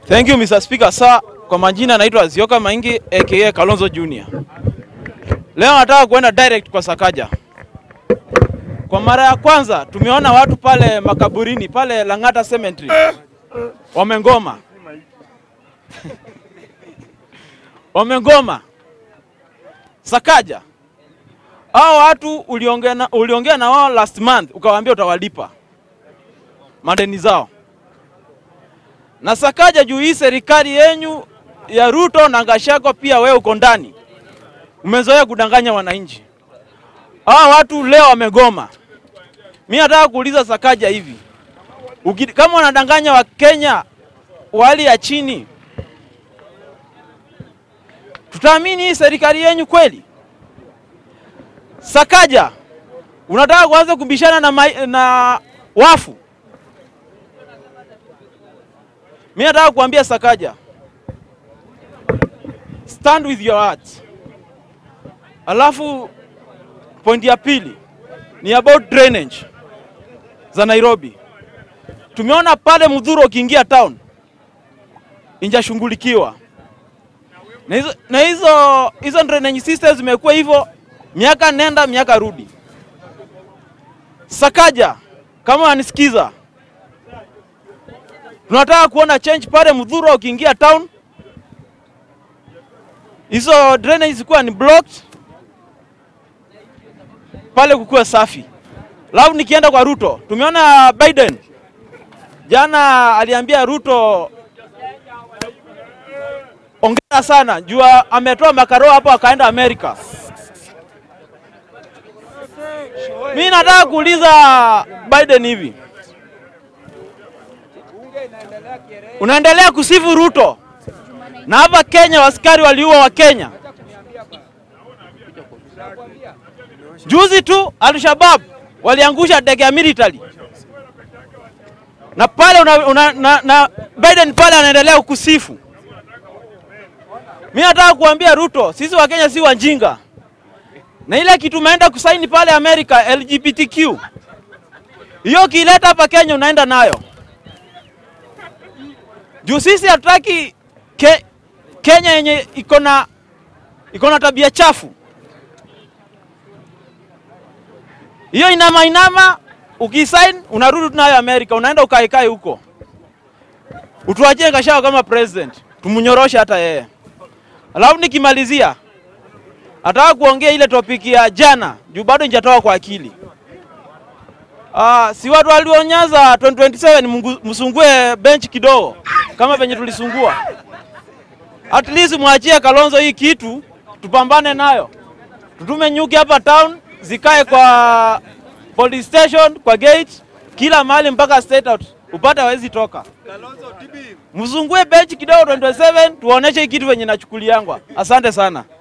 Thank you Mr. Speaker. Sir, kwa majina naitwa Azioka Maingi aka Kalonzo Junior. Leo nataka kuenda direct kwa Sakaja. Kwa mara ya kwanza tumeona watu pale makaburini pale Lang'ata Cemetery wamengoma wamengoma. Sakaja, hao watu uliongea na, uliongea na wao last month ukawaambia utawalipa madeni zao na Sakaja juu hii serikali yenyu ya Ruto na Gachagua, pia wewe uko ndani, umezoea kudanganya wananchi. Hawa watu leo wamegoma. Mimi nataka kuuliza Sakaja hivi, Uki, kama wanadanganya Wakenya wa hali ya chini, tutaamini hii serikali yenyu kweli? Sakaja, unataka kuanza kubishana na, mai, na wafu Mi nataka kuambia Sakaja, stand with your heart. Alafu point ya pili ni about drainage za Nairobi. Tumeona pale Mudhuru ukiingia town injashughulikiwa na hizo, na hizo, hizo drainage systems zimekuwa hivyo miaka nenda miaka rudi. Sakaja, kama wanisikiza tunataka kuona change pale Mudhuru ukiingia town, hizo drainage zikuwa ni blocked pale, kukuwa safi. Alafu nikienda kwa Ruto, tumeona Biden jana aliambia Ruto ongera sana, jua ametoa makaro hapo akaenda Amerika. Mimi nataka kuuliza Biden hivi unaendelea kusifu Ruto na hapa Kenya waskari waliua wa Kenya. Juzi tu Al-Shabaab waliangusha ndege ya military na pale una, una, na, na Biden pale anaendelea kusifu. Mimi nataka kuambia Ruto, sisi wa Kenya si wajinga, na ile kitu umeenda kusaini pale Amerika LGBTQ, hiyo kileta hapa Kenya unaenda nayo juu sisi hatutaki ke, Kenya yenye iko na iko na tabia chafu. Hiyo inama inama, ukisign unarudi nayo Amerika, unaenda ukaekae huko, utuachie Gachagua kama president, tumunyoroshe hata yeye. Alafu nikimalizia, nataka kuongea ile topiki ya jana juu bado njatoka kwa akili. Uh, si watu walionyaza 2027 msungue bench kidogo kama venye tulisungua. At least mwachie Kalonzo hii kitu tupambane nayo, tutume nyuki hapa town zikae kwa police station, kwa gate, kila mahali mpaka state out upate hawezi toka. Msungue bench kidogo 2027 tuoneshe hii kitu venye nachukuliangwa. Asante sana.